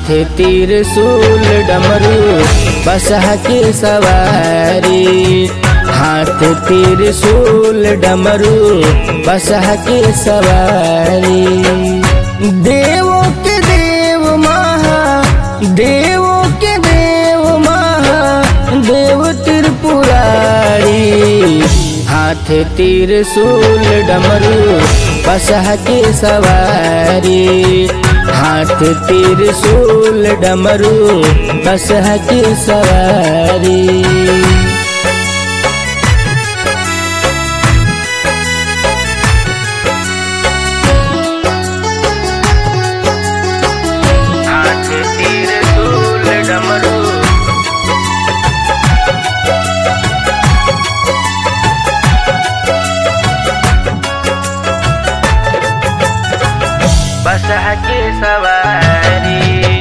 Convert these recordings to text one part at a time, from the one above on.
हाथ तीर सूल डमरू बसह के सवारी हाथ तीर सूल डमरू बसह के सवारी देवों के देव महा देवों के देव महा देव त्रिपुरारी हाथ तीर सूल डमरू बसह के सवारी हाथ तीर सूल डमरू बसह के सवारी हाथ तीर सूल डमरू बसह के सवारी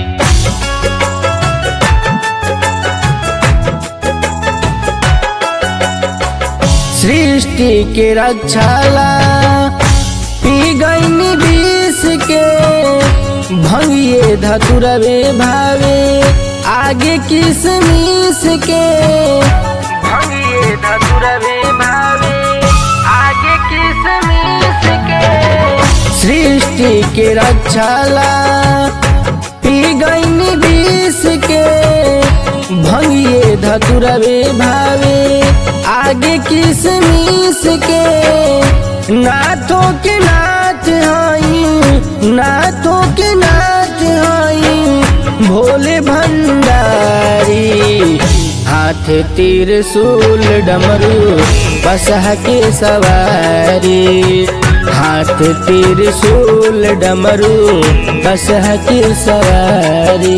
सृष्टि के रक्षाला पी गईनी विष के भंगिए धतुरवे भावे आगे किसमिस के भंगिए धतुरवे भावे आगे किसमिस के सृष्टि के रक्षाला पी गईनी विष के भंगिए धतुरवे भावे आगे किसमिस के नाथों के नाथ हई नाथों के नाथ हई भोले भंडारी हाथ तीर सूल डमरू बसह के सवारी हाथ तीर सूल डमरू बसह के सवारी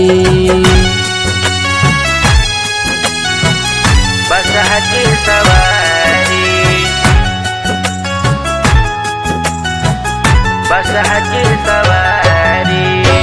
बसह के सवारी बसह के सवारी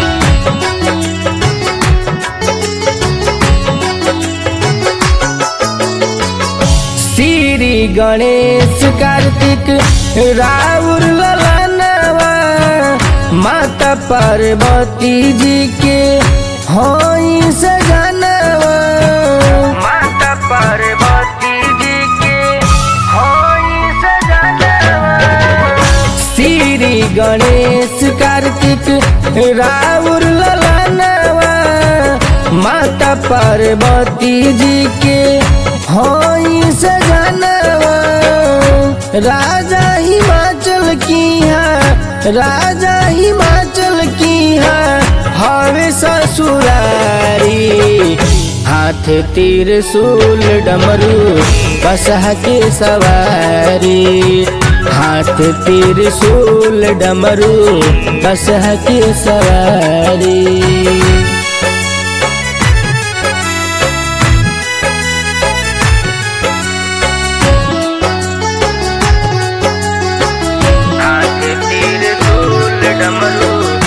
श्री गणेश कार्तिक राउर ललनवा माता पार्वती जी के होई सजनवा माता पार्वती जी के होई सजनवा श्री गणेश कार्तिक राउर ललनवा माता पार्वती जी के होई सजनवा राजा हिमाचल की है राजा हिमाचल की है हवे ससुरारी हाथ तीर सूल डमरू बसह के सवारी हाथ तीर सूल डमरू बसह के सवारी हाथ तीर सूल डमरू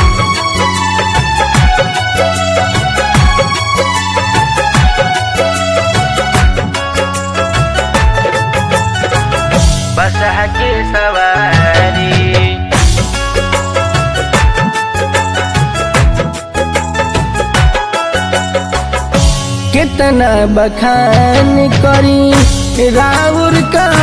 बसह के सवारी कितना बखान करी राउर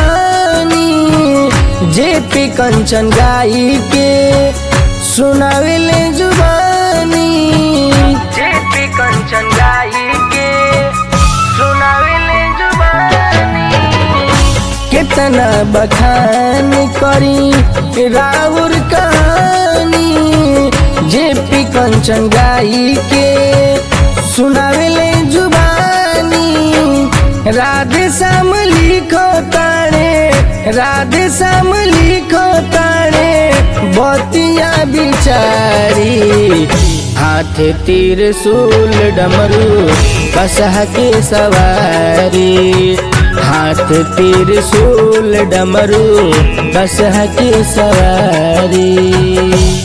कहानी जे पे कंचन गाई के सुनावेले जुबानी जे पे कंचन गाई के सुनावेले जुबानी कितना बखान करी राउर कहानी जे पी कंचन गाई के सुनावेले जुबानी राधे श्याम लिखो तारे राधे श्याम लिखो तारे बतिया बिचारी हाथ तीर सूल डमरू बसह के सवारी हाथ तीर सूल डमरू बसह के सवारी